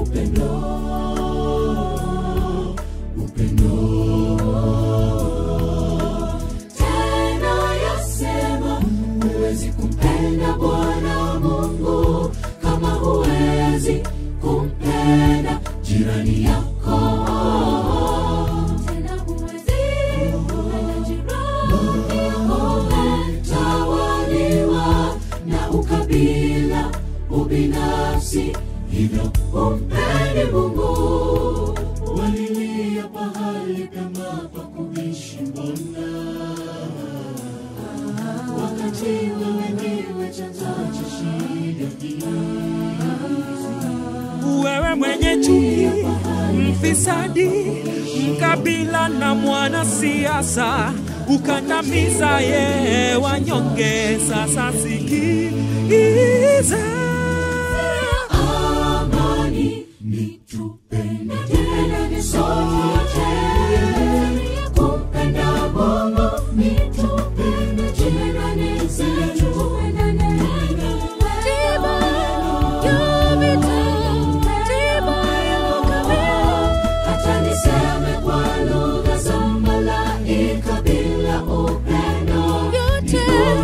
upendo upendo tena yasema huwezi kumpenda bwana mungu kama huwezi kumpenda jirani yako tena huwezi kumpenda jirani yako umetawaliwa na ukabila ubinafsi hivyo umpendi mungu walilia pahali pema pa kuishi mbona wakati wewe ndiwe chanzo cha shida hizi wewe mwenye chuki, mfisadi, mkabila na mwanasiasa, ukandamiza ye wanyonge. Sasa sikiliza, amani ni tupende tena ni sote kumpenda Mungu ni tupende jirani zetu tupendane tiba ya vita tiba ya ukabila hata niseme kwa lugha za malaika bila upendo yote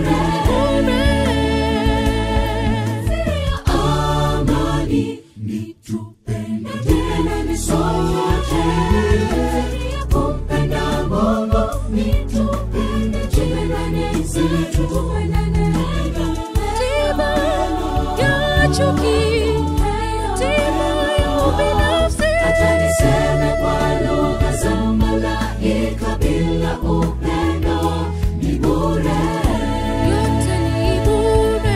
amani ni tupende tena ni sote kumpenda Mungu ni tupende jirani zetu tupendane tiba ya chuki tiba ya ubinafsi hata niseme kwa lugha za malaika bila upendo ni bure yote ni bure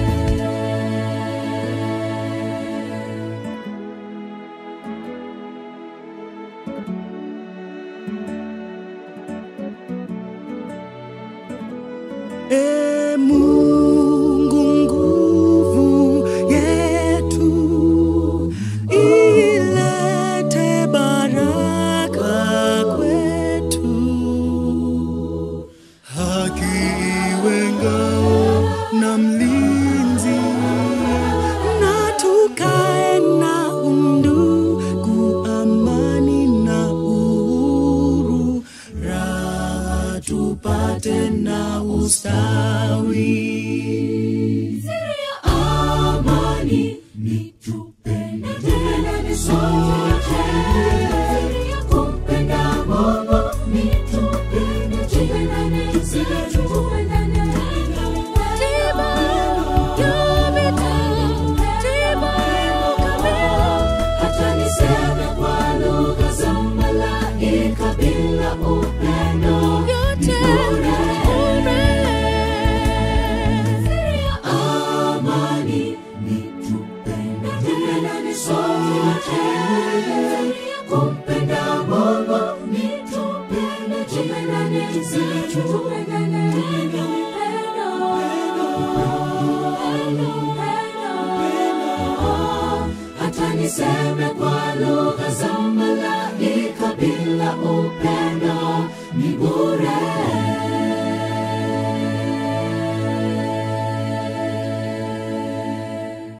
e Mungu, nguvu yetu, ilete baraka kwetu. haki iwe ngao na mlinzi, na tukae na undugu, amani na uhuru, raha tupate na ustawi. amani ni tupende tena ni sote kumpenda Mungu ni tupende jirani zetu tupendane tiba ya vita tiba ya ukabila hata niseme kwa lugha za malaika bila upendo yote amani ni tupende tena ni sote kumpenda Mungu ni tupende jirani zetu tupendane upendo hata niseme kwa lugha za malaika bila upendo